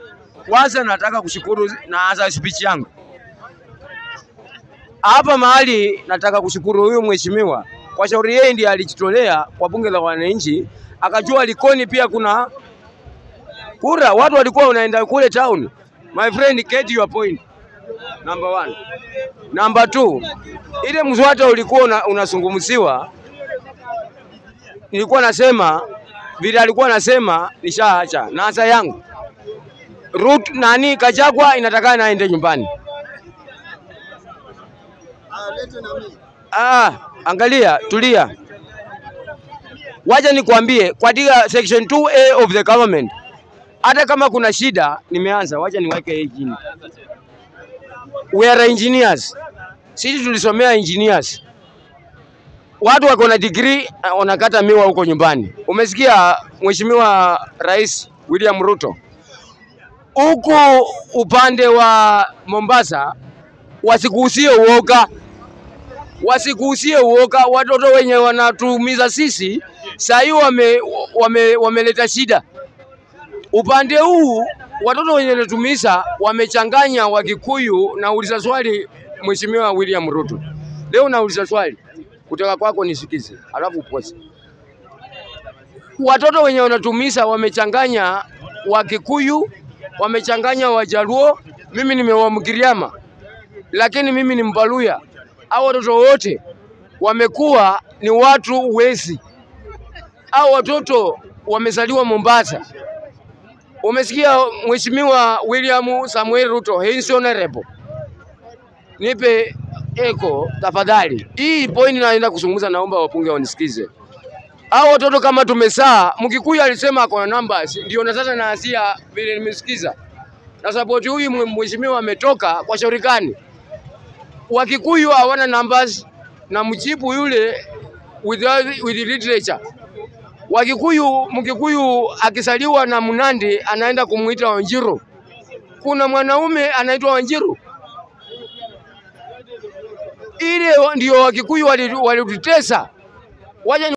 Kwanza nataka kushukuru, naanza speech yangu hapa mahali. Nataka kushukuru huyu mheshimiwa kwa shauri, yeye ndiye alijitolea kwa bunge la wananchi, akajua Likoni pia kuna kura, watu walikuwa wanaenda kule town. My friend, get your point. Number one. Number two, ile mswada ulikuwa una, unazungumziwa, nilikuwa nasema vile alikuwa nasema nishaacha na hasa yangu Rut nani Kachagwa inatakana naende nyumbani. Ah, angalia, tulia, wacha nikwambie, katika section 2A of the government, hata kama kuna shida, nimeanza, wacha niweke hii chini. We are engineers, sisi tulisomea engineers. Watu wako na degree wanakata miwa huko nyumbani. Umesikia Mheshimiwa Rais William Ruto huku upande wa Mombasa wasikuhusie uoga, wasikuhusie uoga. Watoto wenye wanatumiza sisi saa hii wame, wame, wameleta shida upande huu. Watoto wenye wanatumiza wamechanganya Wakikuyu. Nauliza swali Mheshimiwa William Ruto, leo nauliza swali kutoka kwako nisikize, alafu pose. Watoto wenye wanatumiza wamechanganya Wakikuyu wamechanganya Wajaluo, mimi nimewamgiriama, lakini mimi ni Mbaluya. Hao watoto wote wamekuwa ni watu wezi. Hao watoto wamezaliwa Mombasa. Umesikia Mheshimiwa William Samuel Ruto, his honorable, nipe eko tafadhali. Hii point naenda kuzungumza, naomba wapunge wanisikize. Hao watoto kama tumesaa, Mkikuyu alisema ako na numbers, ndio na sasa naasia vile nimesikiza na support huyu mheshimiwa ametoka kwa shauri gani? Wakikuyu hawana numbers na mjibu yule with, with literature. Wakikuyu, Mkikuyu akisaliwa na Mnandi anaenda kumuita Wanjiru. Kuna mwanaume anaitwa Wanjiru. Ile ndio Wakikuyu walitutesa. Waje